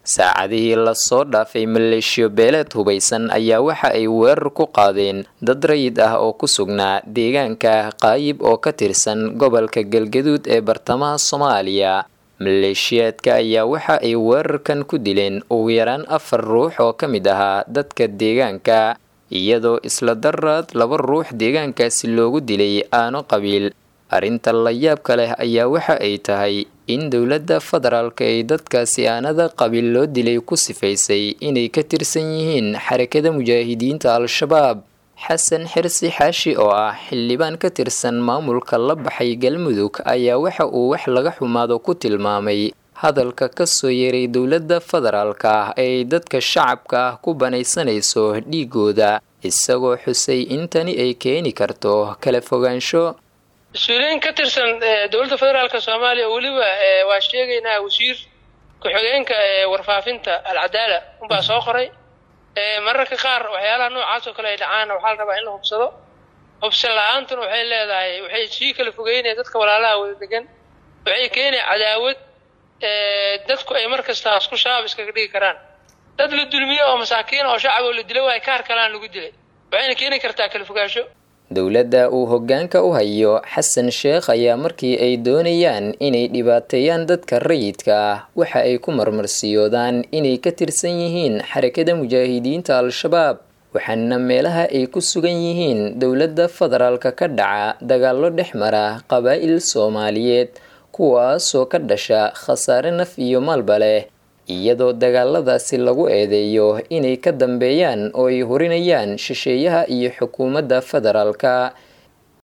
saacadihii lasoo dhaafay maleeshiyo beeleed hubaysan ayaa waxa ay weerar ku qaadeen dad rayid ah oo ku sugnaa deegaanka qaayib oo ka tirsan gobolka galgaduud ee bartamaha soomaaliya maleeshiyaadka ayaa waxa ay weerarkan ku dileen ugu yaraan afar ruux oo ka mid ahaa dadka deegaanka iyadoo isla daraad laba ruux deegaankaasi loogu dilay aano qabiil arrinta layaabka leh ayaa waxa ay tahay in dowladda federaalka ay dadkaasi aanada qabiil loo dilay ku sifaysay inay ka tirsan yihiin xarakada mujaahidiinta al-shabaab xasan xirsi xaashi oo ah xildhibaan ka tirsan maamulka la baxay galmudug ayaa waxa uu wax laga xumaado ku tilmaamay hadalka kasoo yeeray dowladda federaalka ah ee dadka shacabka ah ku banaysanayso dhiigooda isagoo xusay in tani ay keeni karto kala fogaansho mas-uuliyiin ka tirsan dowladda federaalka soomaaliya oo weliba waa sheegaynaa wasiir ku-xigeenka warfaafinta alcadaala unbaa soo qoray mararka qaar waxyaalaha noocaas oo kale ay dhacaan waxaa la rabaa in la hubsado hubsan la-aantuna waxay leedahay waxay sii kala fogeynaya dadka walaalaha wada degan waxay keenaya cadaawad dadku ay mar kasta isku shabaab iskaga dhigi karaan dad la dulmiyo oo masaakiin oo shacab oo la dilo waay kaar kalaan lagu dilay waxayna keeni kartaa kala fogaansho dowladda uu hoggaanka u hayo xasan sheekh ayaa markii ay doonayaan inay dhibaateeyaan dadka rayidka ah waxa ay ku marmarsiyoodaan inay ka tirsan yihiin xarakada mujaahidiinta al-shabaab waxaana meelaha ay ku sugan yihiin dowladda federaalka ka dhaca dagaallo dhex mara qabaa'il soomaaliyeed kuwaasoo ka dhasha khasaare naf iyo maalba leh iyadoo dagaaladaasi lagu eedeeyo inay ka dambeeyaan oo ay horinayaan shisheeyaha iyo xukuumadda federaalka